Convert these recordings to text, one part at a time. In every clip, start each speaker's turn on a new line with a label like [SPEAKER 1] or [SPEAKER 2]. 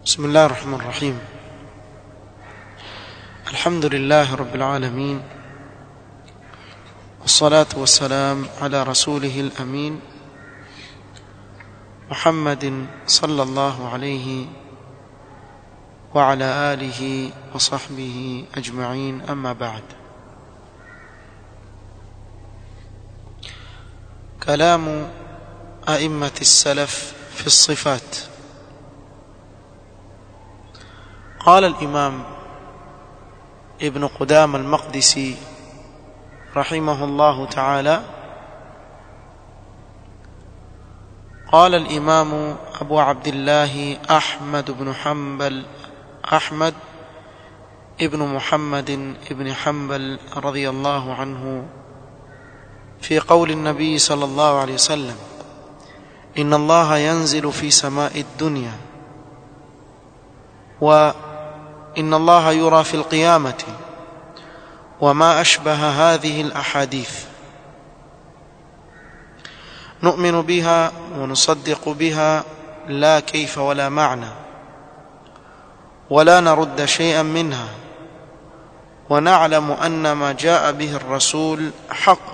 [SPEAKER 1] بسم الله الرحمن الرحيم الحمد لله رب العالمين والصلاة والسلام على رسوله الأمين محمد صلى الله عليه وعلى آله وصحبه أجمعين أما بعد كلام أئمة السلف في الصفات قال الإمام ابن قدام المقدسي رحمه الله تعالى قال الإمام أبو عبد الله أحمد بن حنبل أحمد ابن محمد ابن حنبل رضي الله عنه في قول النبي صلى الله عليه وسلم إن الله ينزل في سماء الدنيا وإن الله يرى في القيامة وما أشبه هذه الأحاديث نؤمن بها ونصدق بها لا كيف ولا معنى ولا نرد شيئا منها ونعلم أن ما جاء به الرسول حق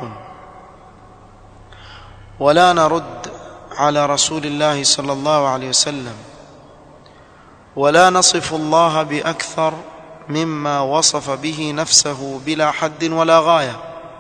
[SPEAKER 1] ولا نرد على رسول الله صلى الله عليه وسلم ولا نصف الله باكثر مما وصف به نفسه بلا حد ولا غايه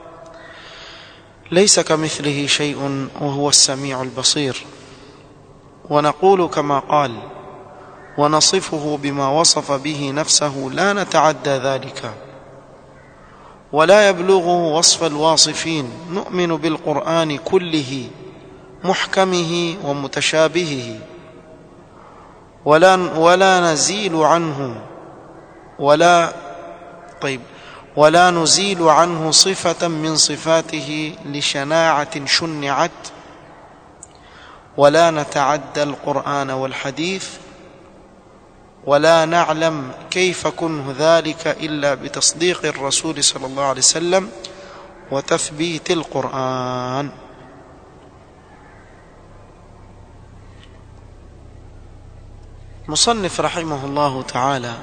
[SPEAKER 1] ليس كمثله شيء وهو السميع البصير ونقول كما قال ونصفه بما وصف به نفسه لا نتعدى ذلك ولا يبلغه وصف الواصفين نؤمن بالقران كله محكمه ومتشابهه ولا ولا نزيل عنه ولا طيب ولا نزيل عنه صفة من صفاته لشناعة شنعت ولا نتعدى القرآن والحديث ولا نعلم كيف كنه ذلك إلا بتصديق الرسول صلى الله عليه وسلم وتثبيت القرآن مصنف رحمه الله تعالى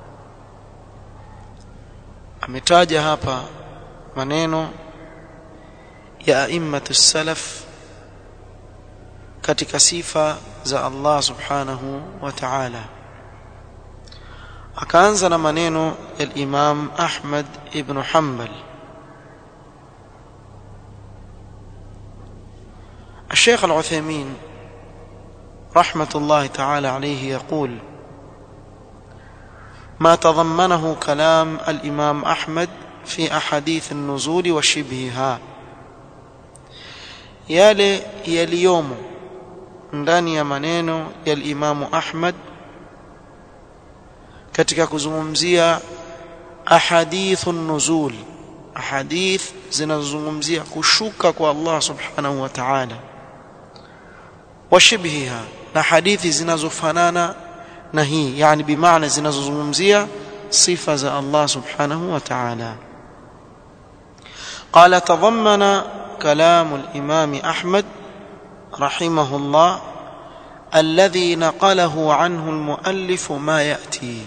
[SPEAKER 1] ametaja hapa maneno ya aimmatu salaf katika sifa za Allah subhanahu wa ta'ala akaanza na maneno ya Imam Ahmad ibn Hanbal الشيخ العثيمين رحمة الله تعالى عليه يقول ما تضمنه كلام الإمام أحمد في أحاديث النزول وشبهها yale yaliyomo ndani ya maneno ya Imamu Ahmad katika kuzungumzia ahadithu nuzul ahadith zinazozungumzia kushuka kwa Allah subhanahu wa ta'ala washibhiha na hadithi zinazofanana na hii yani bimaana zinazozungumzia sifa za Allah subhanahu wa ta'ala قال تضمن كلام الإمام أحمد رحمه الله الذي نقله عنه المؤلف ما يأتي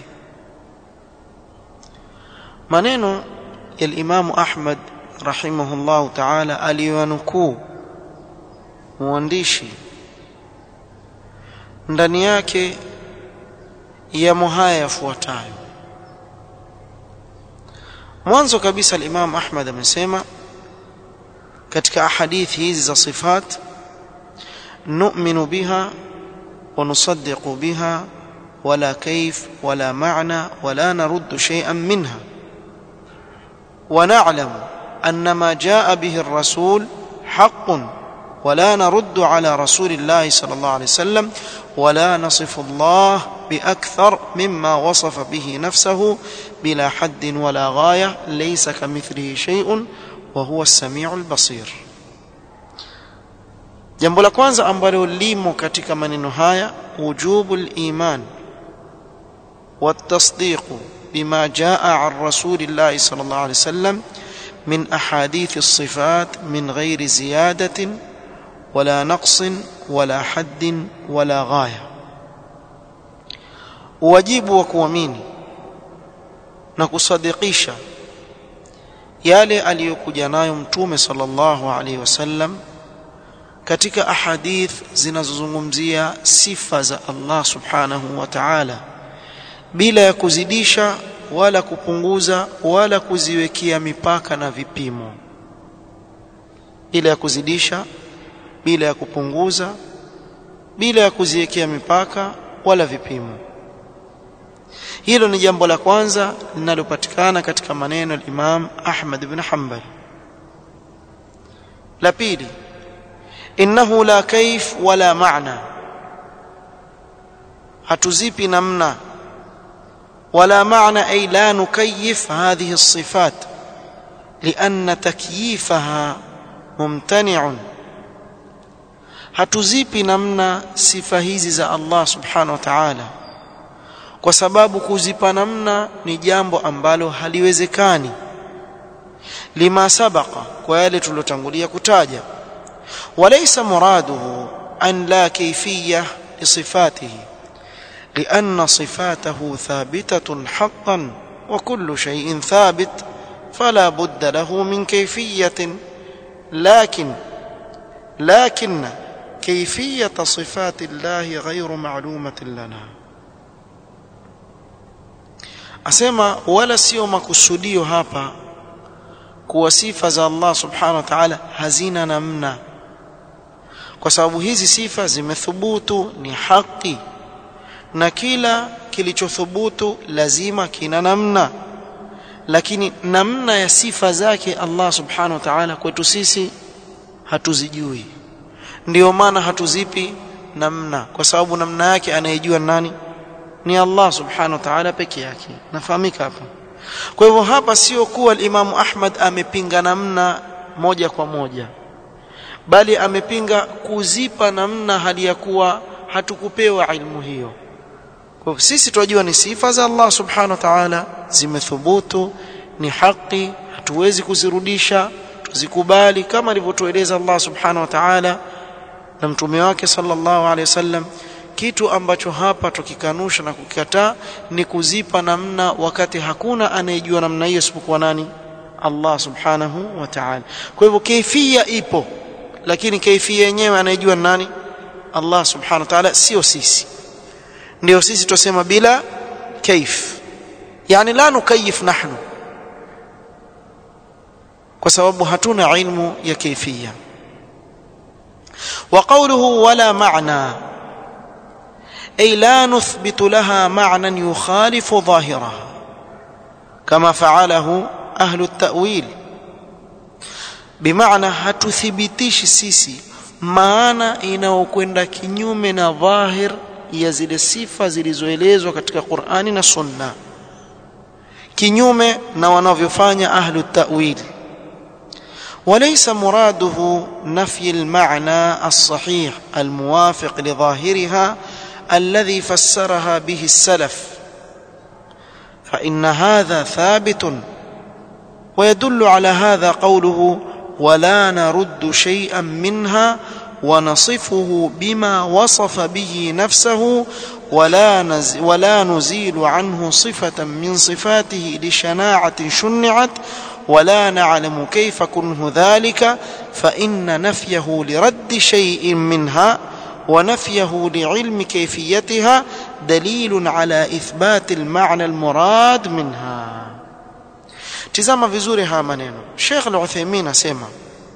[SPEAKER 1] maneno ya Imam Ahmad rahimahullah ta'ala aliyanukuu mwandishi ndani yake yamo haya yafuatayo mwanzo kabisa al-Imam Ahmad amesema katika ahadithi hizi za sifat nu'minu biha wa nusaddiqu biha wala kayf wala ma'na wala naruddu shay'an minha ونعلم أن ما جاء به الرسول حق ولا نرد على رسول الله صلى الله عليه وسلم ولا نصف الله بأكثر مما وصف به نفسه بلا حد ولا غاية ليس كمثله شيء وهو السميع البصير jambo la kwanza ambalo limo katika maneno haya wujubu liman watasdiqu بما جاء عن رسول الله صلى الله عليه وسلم من احاديث الصفات من غير زياده ولا نقص ولا حد ولا غايه wajibu wa kuamini na kusadikisha yale aliyokuja nayo mtume sallallahu alaihi wasallam katika ahadith zinazozungumzia sifa za Allah subhanahu wa ta'ala bila ya kuzidisha wala kupunguza wala kuziwekea mipaka na vipimo bila ya kuzidisha bila ya kupunguza bila ya kuziwekea mipaka wala vipimo hilo ni jambo la kwanza linalopatikana katika maneno ya Imam Ahmad ibn Hanbal la pili innahu la kaif wala maana hatuzipi namna ولا معنى أي لا نكيف هذه الصفات لأن تكييفها ممتنع hatuzipi namna sifa hizi za Allah subhanahu wa ta'ala kwa sababu kuzipa namna ni jambo ambalo haliwezekani lima sabaqa kwa yale tulotangulia kutaja walaysa muraduhu an la kayfiyya li sifatihi لأن صفاته ثابتة حقا وكل شيء ثابت فلا بد له من كيفية لكن لكن كيفية صفات الله غير معلومة لنا asema wala sio makusudio hapa kuwa sifa za Allah subhanahu wa ta'ala hazina namna kwa sababu hizi sifa zimethubutu ni haki na kila kilichothubutu lazima kina namna lakini namna ya sifa zake Allah subhanahu wa ta'ala kwetu sisi hatuzijui ndio maana hatuzipi namna kwa sababu namna yake anayejua nani ni Allah subhanahu wa ta'ala peke yake nafahamika hapa kwa hivyo hapa sio kuwa al-Imam Ahmad amepinga namna moja kwa moja bali amepinga kuzipa namna hali ya kuwa hatukupewa ilmu hiyo kwa sisi tunajua ni sifa za Allah subhanahu wa ta'ala zimethubutu ni haki hatuwezi kuzirudisha tuzikubali kama alivyotueleza Allah subhanahu wa ta'ala na mtume wake sallallahu alaihi wasallam kitu ambacho hapa tukikanusha na kukikataa ni kuzipa namna wakati hakuna anayejua namna hiyo isipokuwa nani Allah subhanahu wa ta'ala kwa hivyo kaifia ipo lakini kaifia yenyewe anayejua nani Allah subhanahu wa ta'ala sio sisi ndio sisi tusema bila kaif yani la nukayif nahnu kwa sababu hatuna ilmu ya kaifia وقوله ولا معنى أي لا نثبت لها معنى يخالف ظاهرها كما فعله أهل التأويل بمعنى hatuthibitishi sisi maana inayokwenda kinyume na dhahir ya zile sifa zilizoelezwa katika Qur'ani na Sunna kinyume na wanavyofanya ahlu ta'wil وليس مراده نفي المعنى الصحيح الموافق لظاهرها الذي فسرها به السلف فإن هذا ثابت ويدل على هذا قوله ولا نرد شيئا منها ونصفه بما وصف به نفسه ولا, نز ولا نزيل عنه صفة من صفاته لشناعة شنعت ولا نعلم كيف كنه ذلك فإن نفيه لرد شيء منها ونفيه لعلم كيفيتها دليل على إثبات المعنى المراد منها tizama vizuri haya maneno Sheikh Al-Uthaymeen asema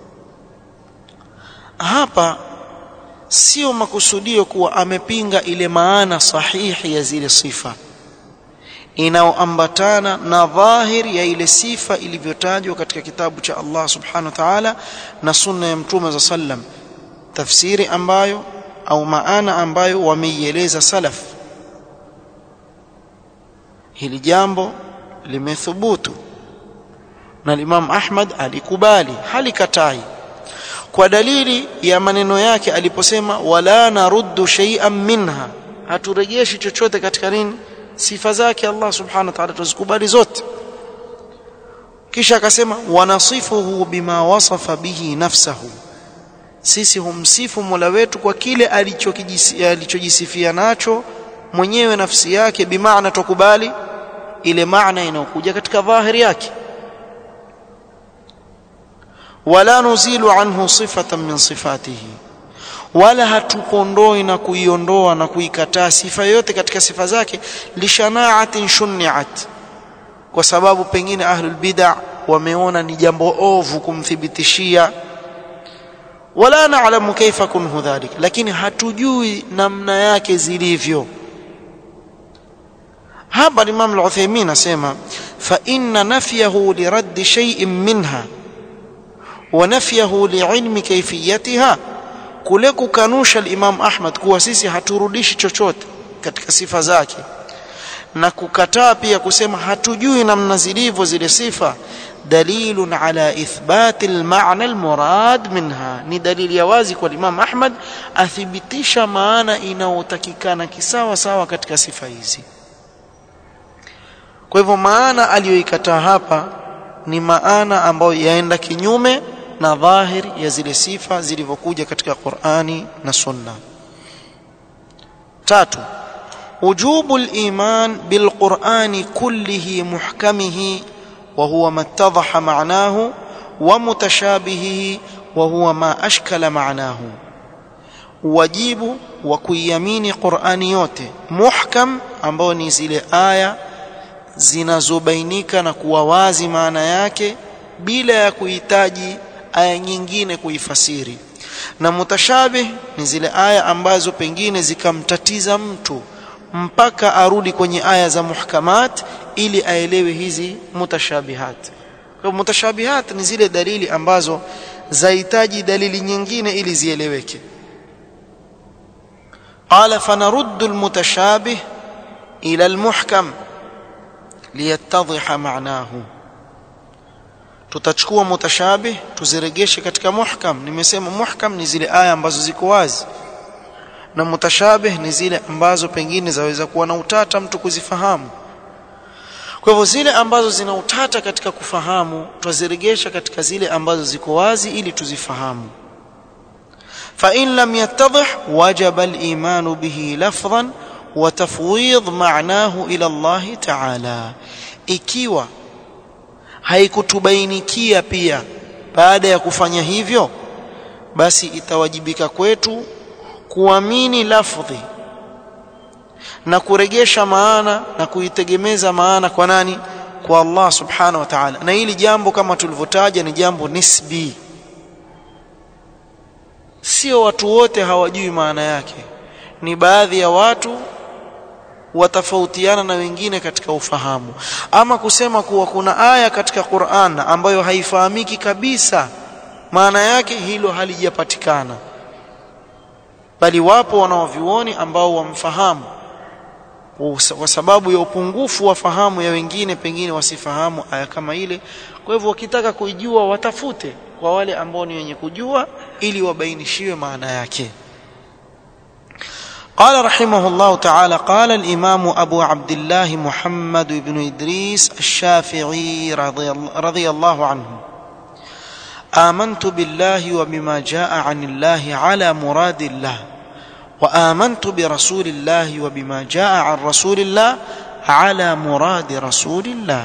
[SPEAKER 1] hapa sio makusudio kuwa amepinga ile maana sahihi ya zile sifa inayoambatana na dhahir ya ile sifa ilivyotajwa katika kitabu cha Allah subhanahu wa ta'ala na sunna ya mtume za sallam tafsiri ambayo au maana ambayo wameieleza salaf hili jambo limethubutu na Imam Ahmad alikubali halikatai kwa dalili ya maneno yake aliposema wala naruddu shay'an minha haturejeshi chochote katika nini sifa zake Allah subhanahu wa ta'ala tuzikubali zote kisha akasema wanasifuhu bima wasafa bihi nafsahu sisi humsifu Mola wetu kwa kile alichojisifia nacho mwenyewe nafsi yake bimaana tukubali ile maana inayokuja katika dhahiri yake wala nuzilu anhu sifatan min sifatihi wala hatukondoi na kuiondoa na kuikataa sifa yoyote katika sifa zake lishanaatin shuniat kwa sababu pengine ahlul bid'a wameona ni jambo ovu kumthibitishia wala naalamu kaifa kunhu dhalik lakini hatujui namna yake zilivyo hapa Imam al-Uthaymeen asema fa inna nafyahu li radd shay'in minha wa nafyahu li'ilmi kayfiyatiha kule kukanusha al-Imam Ahmad kuwa sisi haturudishi chochote katika sifa zake na kukataa pia kusema hatujui namna zilivyo zile sifa dalilun ala ithbati almaana almurad minha ni dalili ya wazi kwa Imam Ahmad athibitisha maana inayotakikana kisawa sawa katika sifa hizi kwa hivyo maana aliyoikataa hapa ni maana ambayo yaenda kinyume na dhahiri ya zile sifa zilivyokuja katika Qur'ani na Sunna tatu وجوب الإيمان بالقرآن كله محكمه وهو ما اتضح معناه ومتشابهه وهو ما أشكل معناه wajibu wa kuiamini Qur'ani yote muhkam ambao ni zile aya zinazobainika na kuwa wazi maana yake bila ya kuhitaji aya nyingine kuifasiri na mutashabih ni zile aya ambazo pengine zikamtatiza mtu mpaka arudi kwenye aya za muhkamat ili aelewe hizi mutashabihat kwa mutashabihat ni zile dalili ambazo zahitaji dalili nyingine ili zieleweke قال فنرد المتشابه إلى المحكم ليتضح معناه tutachukua mutashabih tuziregeshe katika muhkam nimesema muhkam ni zile aya ambazo ziko wazi na mutashabih ni zile ambazo pengine zaweza kuwa na utata mtu kuzifahamu kwa hivyo zile ambazo zina utata katika kufahamu twaziregesha katika zile ambazo ziko wazi ili tuzifahamu فإن لم يتضح وجب الإيمان به لفظا وتفويض معناه إلى الله تعالى ikiwa haikutubainikia pia baada ya kufanya hivyo basi itawajibika kwetu kuamini lafdhi na kuregesha maana na kuitegemeza maana kwa nani kwa Allah subhanahu wa ta'ala na hili jambo kama tulivyotaja ni jambo nisbi sio watu wote hawajui maana yake ni baadhi ya watu watafautiana na wengine katika ufahamu ama kusema kuwa kuna aya katika Qur'an ambayo haifahamiki kabisa maana yake hilo halijapatikana bali wapo wanaovioni ambao wamfahamu kwa sababu ya upungufu wa fahamu ya wengine pengine wasifahamu aya kama ile kwa hivyo wakitaka kuijua watafute kwa wale ambao ni wenye kujua ili wabainishiwe maana yake قال رحمه الله تعالى قال الإمام أبو عبد الله محمد بن إدريس الشافعي رضي, رضي الله عنه آمنت بالله وبما جاء عن الله على مراد الله وآمنت برسول الله وبما جاء عن رسول الله على مراد رسول الله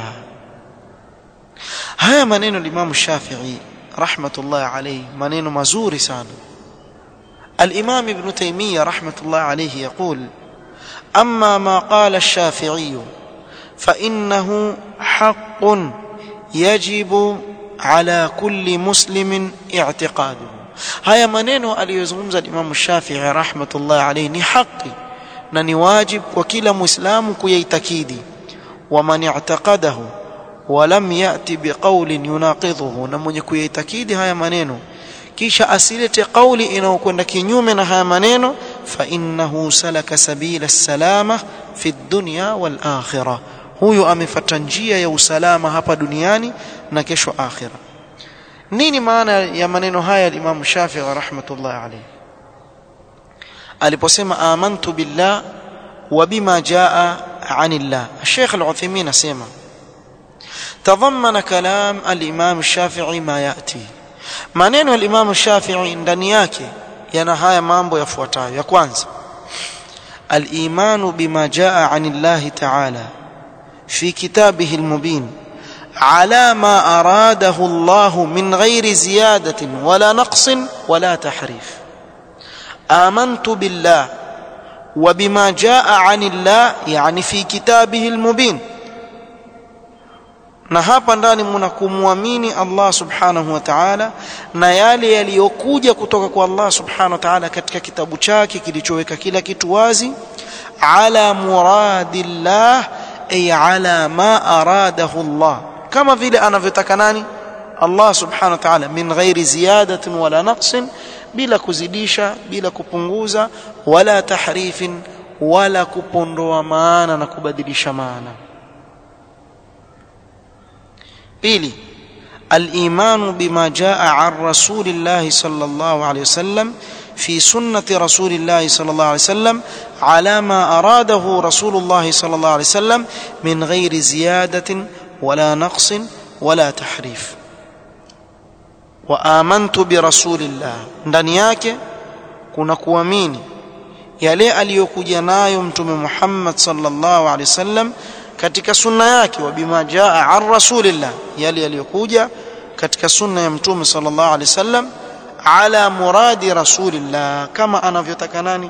[SPEAKER 1] هيا منين الإمام الشافعي رحمة الله عليه منين مزور سانه الإمام ابن تيمية رحمة الله عليه يقول أما ما قال الشافعي فإنه حق يجب على كل مسلم اعتقاده haya maneno aliyozungumza Imam Shafi'i rahmatullah alayhi ni haki na ni wajib kwa kila muislamu kuyaitakidi wa man i'taqadahu wa lam ya'ti biqawlin yunaqidhuhu na mwenye kuyaitakidi haya maneno kisha asilete kauli inayokwenda kinyume na haya maneno fa innahu salaka sabila salama fi dunya wal akhirah huyu amefuata njia ya usalama hapa duniani na kesho akhira nini maana ya maneno haya Imam Shafi'i rahmatullah alayhi aliposema amantu billah wa bima jaa anillah Sheikh Al-Uthaymeen asema تضمن كلام الإمام الشافعي ما يأتي maneno ya Imam Shafi'i ndani yake yana haya mambo yafuatayo ya kwanza الإيمان بما جاء عن الله تعالى في كتابه المبين على ما أراده الله من غير زيادة ولا نقص ولا تحريف آمنت بالله وبما جاء عن الله يعني في كتابه المبين na hapa ndani mna kumwamini Allah subhanahu wa ta'ala na yale yaliyokuja kutoka kwa Allah subhanahu wa ta'ala katika kitabu chake kilichoweka kila kitu wazi ala muradillah ay ala ma aradahu Allah kama vile anavyotaka nani Allah subhanahu wa ta'ala min ghairi ziyadatin wala naqsin bila kuzidisha bila kupunguza wala tahrifin wala kupondoa maana na kubadilisha maana pili الإيمان بما جاء عن رسول الله صلى الله عليه وسلم في سنة رسول الله صلى الله عليه وسلم على ما أراده رسول الله صلى الله عليه وسلم من غير زيادة ولا نقص ولا تحريف وآمنت برسول الله ndani yake kuna kuamini yale aliyokuja nayo mtume Muhammad sallallahu alaihi wasallam katika sunna yake wa bima jaa an rasulillah yale yaliyokuja katika sunna ya mtume sallallahu alaihi wasallam ala muradi rasulillah kama anavyotaka nani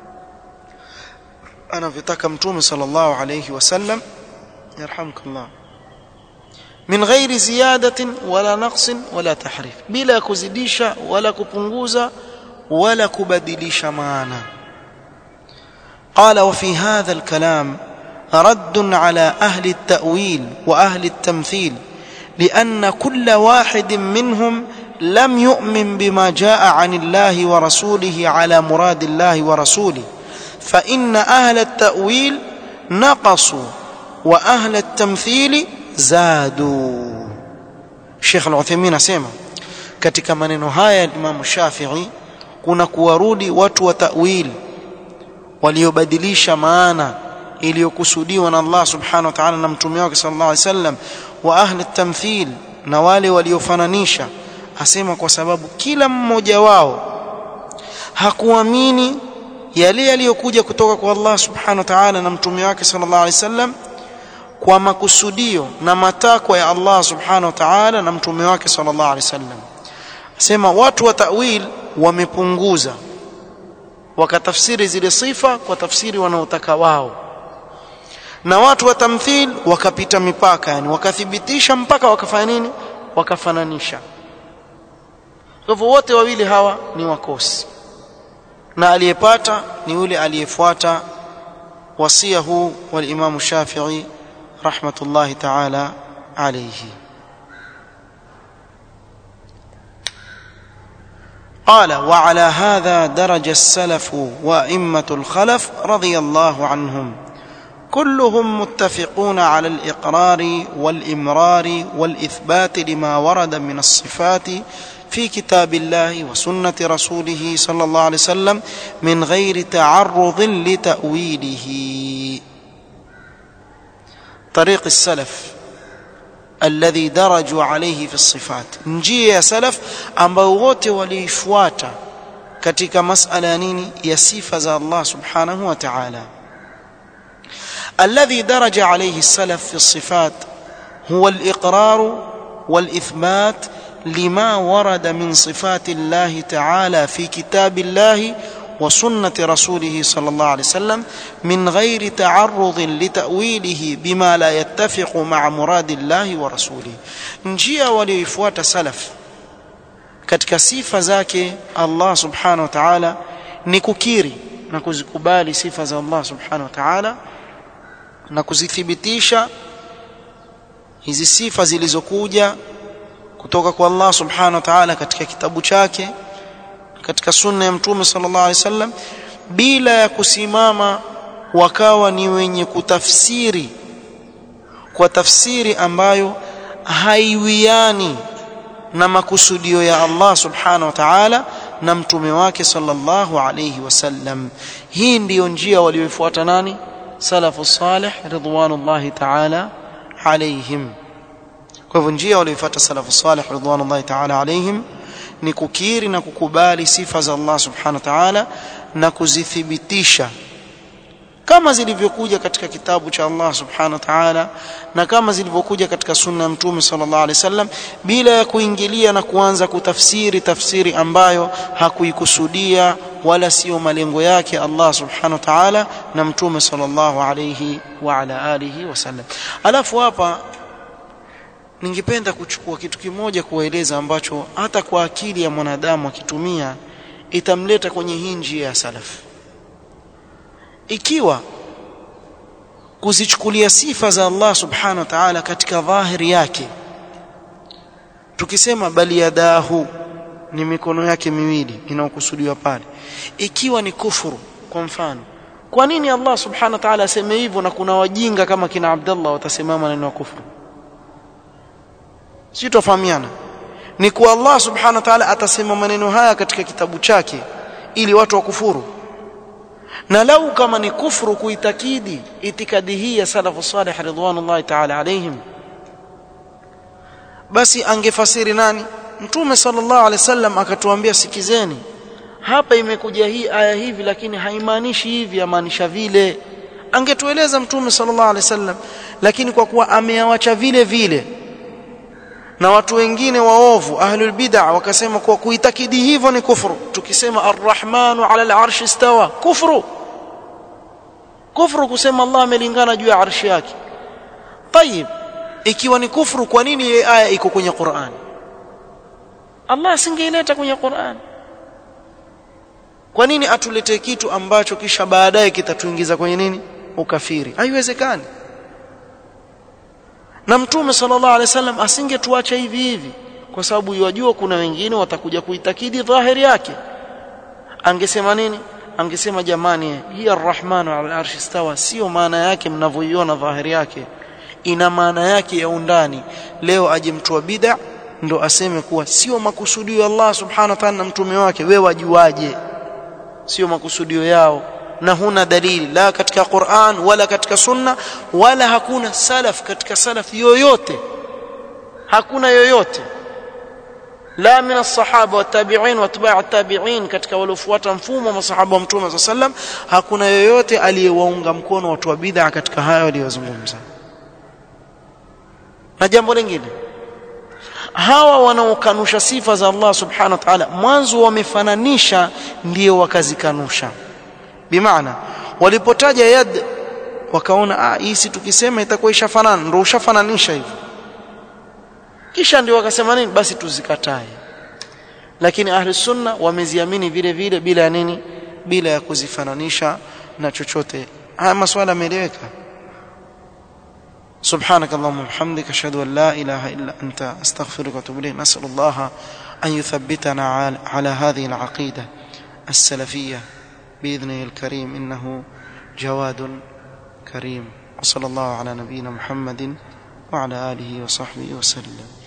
[SPEAKER 1] anavyotaka mtume sallallahu alaihi wasallam yarhamkallah min ghairi ziyadatin wala naqsin wala tahrif bila kuzidisha wala kupunguza wala kubadilisha maana قال وفي هذا الكلام رد على اهل التاويل واهل التمثيل لان كل واحد منهم لم يؤمن بما جاء عن الله ورسوله على مراد الله ورسوله فان اهل التاويل نقصوا واهل التمثيل زادوا Sheikh Al-Uthaymeen asema katika maneno haya ya Imam Shafi'i kuna kuwarudi watu wa ta'wil waliobadilisha maana iliyokusudiwa na Allah subhanahu wa ta'ala na mtume wake sallallahu alaihi wasallam wa ahli tamthil na wale waliofananisha asema kwa sababu kila mmoja wao hakuamini yale yaliyokuja kutoka kwa Allah subhanahu wa ta'ala na mtume wake sallallahu alaihi wasallam kwa makusudio na matakwa ya Allah subhanahu wa ta'ala na mtume wake sallallahu alaihi wasallam asema watu wa ta'wil wamepunguza wakatafsiri zile sifa kwa tafsiri wanaotaka wao na watu wa tamthil wakapita mipaka yani wakathibitisha mpaka wakafanya nini wakafananisha kwa hivyo wote wawili hawa ni wakosi na aliyepata ni yule aliyefuata wasia huu wal Imam Shafi'i rahmatullahi ta'ala alayhi قال وعلى هذا درج السلف وائمه الخلف رضي الله عنهم كلهم متفقون على الاقرار والامرار والاثبات لما ورد من الصفات في كتاب الله وسنه رسوله صلى الله عليه وسلم من غير تعرض لتاويله طريق السلف الذي درجوا عليه في الصفات njia ya salaf ambao wote waliifuata katika masala ya nini ya sifa za Allah subhanahu wa ta'ala الذي درج عليه السلف في الصفات هو الإقرار والإثبات لما ورد من صفات الله تعالى في كتاب الله وسنة رسوله صلى الله عليه وسلم من غير تعرض لتأويله بما لا يتفق مع مراد الله ورسوله njia walioifuata salaf katika sifa zake Allah subhanahu wa ta'ala ni kukiri na kuzikubali sifa za Allah subhanahu wa ta'ala na kuzithibitisha hizi sifa zilizokuja kutoka kwa Allah subhanahu wa ta'ala katika kitabu chake katika sunna ya mtume sallallahu alaihi wasallam bila ya kusimama wakawa ni wenye kutafsiri kwa tafsiri ambayo haiwiani na makusudio ya Allah subhanahu wa ta'ala na mtume wake sallallahu alayhi wasallam hii ndiyo njia walioifuata nani salafu salih ridwanullahi ta'ala alayhim kwa hivyo njia walioifuata salafu salih ridwanullahi ta'ala alayhim ni kukiri na kukubali sifa za Allah subhanahu wa ta'ala na kuzithibitisha kama zilivyokuja katika kitabu cha Allah subhanahu wa ta'ala na kama zilivyokuja katika sunna ya mtume sallallahu alaihi wasallam bila ya kuingilia na kuanza kutafsiri tafsiri ambayo hakuikusudia wala sio malengo yake Allah subhanahu wa ta'ala na mtume sallallahu alaihi wa ala alihi wasallam alafu hapa ningependa kuchukua kitu kimoja kuwaeleza ambacho hata kwa akili ya mwanadamu akitumia itamleta kwenye hii njia ya salaf ikiwa kuzichukulia sifa za Allah subhanahu wa ta'ala katika dhahiri yake tukisema bali yadahu ni mikono yake miwili inayokusudiwa pale ikiwa ni kufuru kwa mfano kwa nini Allah subhanahu wa ta'ala aseme hivyo na kuna wajinga kama kina Abdullah watasema maneno ya kufuru si tofahamiana ni kwa Allah subhanahu wa ta'ala atasema maneno haya katika kitabu chake ili watu wakufuru na lau kama ni kufuru kuitakidi itikadi hii ya salafu salih ridwanullahi ta'ala alaihim basi angefasiri nani mtume sallallahu alaihi wasallam akatuambia sikizeni hapa imekuja hii aya hivi lakini haimaanishi hivi yamaanisha vile angetueleza mtume sallallahu alaihi wasallam lakini kwa kuwa ameawacha vile vile na watu wengine waovu ahlul bid'ah wakasema kwa kuitakidi hivyo ni kufuru tukisema arrahmanu ala al-arsh istawa kufuru kufuru kusema Allah amelingana juu ya arshi yake tayib ikiwa ni kufuru kwa nini hii aya iko kwenye Qur'an Allah asingeileta kwenye Qur'an kwa nini atulete kitu ambacho kisha baadaye kitatuingiza kwenye nini ukafiri haiwezekani na mtume sallallahu alaihi wasallam asingetuacha hivi hivi kwa sababu yajua kuna wengine watakuja kuitakidi dhahiri yake angesema nini angesema jamani hii arrahmanu ala arshi stawa sio maana yake mnavyoiona dhahiri yake ina maana yake ya undani leo aje mtu wa bid'a ndo aseme kuwa sio makusudio ya Allah subhanahu wa ta'ala na mtume wake wewe wajuaje sio makusudio yao na huna dalili la katika Qur'an wala katika sunna wala hakuna salaf katika salaf yoyote hakuna yoyote la min as-sahaba wa tabi'in wa tabi'a at-tabi'in katika waliofuata mfumo wa masahaba wa mtume صلى الله عليه hakuna yoyote aliyewaunga mkono watu wa bid'a katika hayo waliyozungumza na jambo lingine hawa wanaokanusha sifa za Allah subhanahu wa ta'ala mwanzo wamefananisha ndio wakazikanusha bimaana walipotaja yad wakaona ah hii si tukisema itakuwa ishafanana ndio ushafananisha hivi kisha ndio wakasema nini basi tuzikatae lakini ahli sunna wameziamini vile vile bila nini bila ya kuzifananisha na chochote haya maswala yameeleweka سبحانك اللهم وبحمدك اشهد ان لا اله الا انت استغفرك واتوب اليك نسال الله ان يثبتنا على هذه العقيده السلفيه باذنه الكريم انه جواد كريم وصلى الله على نبينا محمد وعلى اله وصحبه وسلم